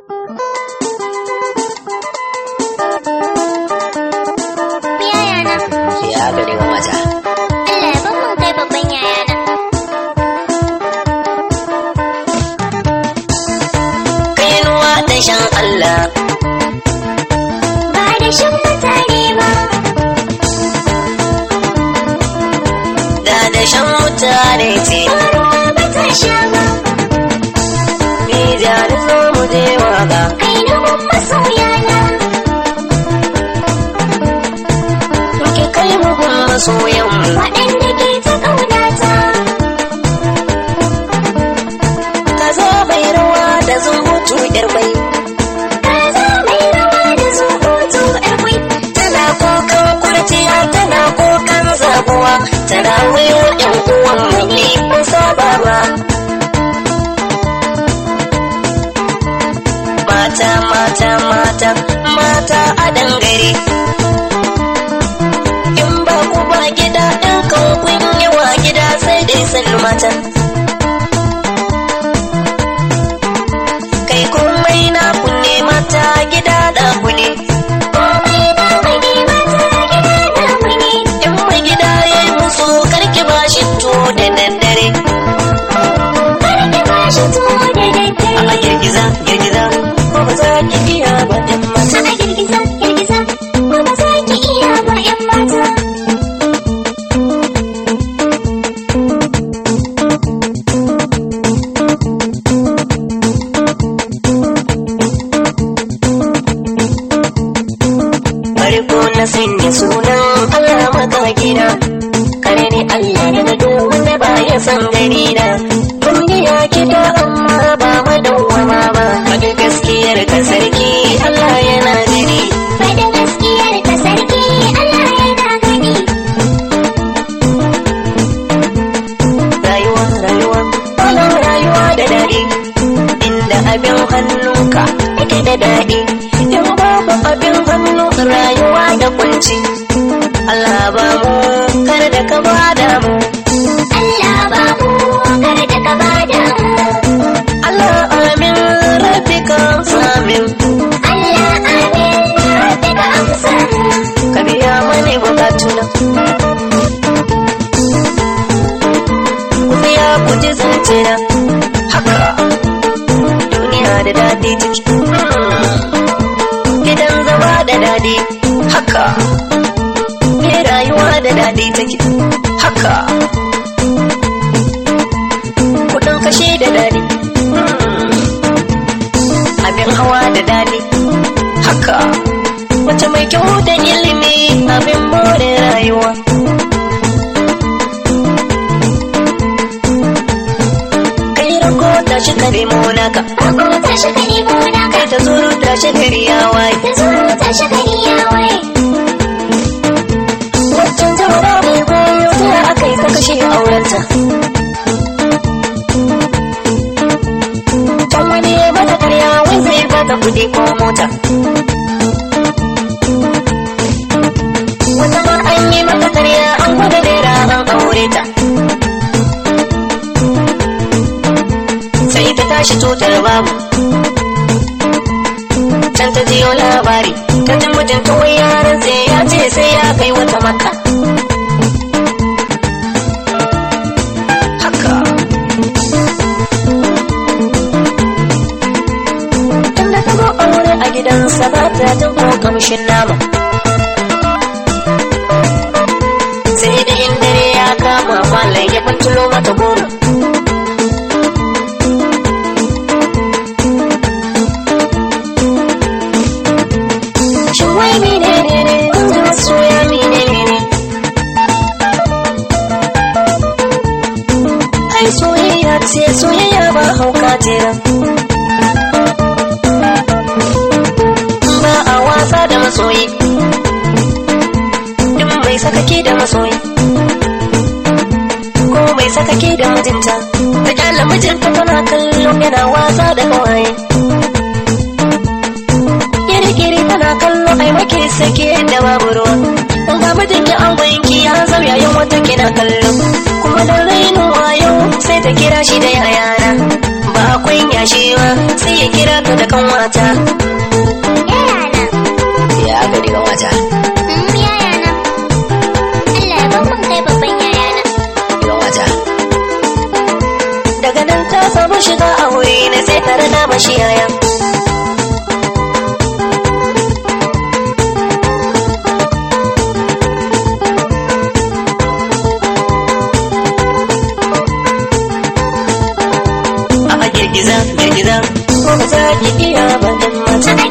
Yayana, Ya gari ga mata. Allah ya ban mun kai babban yayana. Kainuwa da shan Allah. Ba da shan mutane ba, Da da shan mutane ce. ruwa ba ta sha ba. Ni jari zo mu je waka. Kai na gun masoyana, Ki kai mu gun masoyan mu. waɗanda ke ta ƙaunata. Ka zo mai rawa da zumbutu yar mai. Ka za mai rawa da zubutu ƴar kwai. Tana kokan kurciya tana kokan zabuwa. Tana wayo ƴan uwan mu ne mun saba ba. Mata mata mata mata a dangare. In ba ku ba gida ɗin kan kun yawa gida sai dai sallu mata. Kai komai na kunne mata gida da ku ne. Komai na wani mata gida na wani. In mai gida ya yi musu karki ba shi to da daddare. Kar ki ba shi tuwo da A daddare. girgiza girgiza ko ba za ki iya ba ɗin mata. A girgiza, girgiza, ba ba za ki iya ba ƴan mata. Farko na sanya sunan Allah maka gida. Kare ne Allah daga duk wanda ba ya san gani na. Duniya gida amma ba madawwama ba. Faɗi gaskiyar ka sarki Allah yana jini. Faɗin gaskiyar ka sarki Allah yana gani. Rayuwa rayuwa wala rayuwa da daɗi. Inda abin hannunka yake da daɗi. In babu abin hannu rayuwa da kunci. Allah ba mu kar da ka bada mu. Allah ba mu kar da ka bada mu. Allah amin rabbika samin. Allah amin rabbi ka amsa mu. Ka biya mani bukatuna. Ku biya ku ji zance na. Haka duniya da daɗi take. Gidan zama da daɗi. Haka ke rayuwa da daɗi take. Haka kuɗin kashe da daɗi. Abin hawa da daɗi. Haka mace mai kyau da ilimi abin more rayuwa. Kai rako ta shi kare monaka, Ako ta shi ka nemo naka. kai ta zuru ta shi gari ya waye. Da zuru ta shi ka ya waye. Waccan zaura mai goyo ta aka yi ta kashe aurenta. Can wani ya mata karya wai zai bata kuɗi ko mota. Wata ma an yi mata karya an gwada naira an aure ta. Sai ta tashi tutar babu. Can ta jiyo labari, ta ji mijinta wai yaran sai ya ce sai ya kai wata maka. Haka. Tunda ta zo aure a gidansa ba ta jin ko kamshin nama. Sai da in dare ya kama falon ya fantulo mata goro. Shin wai mene ne ne in ji masoya mene ne ne? Ai soyayya ce soyayya ba hauka ce Ba a wasa da masoyi. In mai sakake da masoyi. Ko mai sakake da mijinta. Ta kyala mijinta tana kallo yana wasa da kawaye. Kiri-kiri tana kallo ai make sake da babu ruwa. Ga mijinki an gwanki ya zau yayin wata kina kallo. Kuma da rainin wayo sai ta kira shi da yayana. Ba ba akwai yashewa sai ya kira ka da kanwata Yayana. ya aka di kanwata Mm, yayana. Allah ya ban mun kai babban yayana. kanwata daga nan ta samu shiga aure na sai ta rana mashi yaya a girgiza girgiza ko ba za ki iya ba dan mata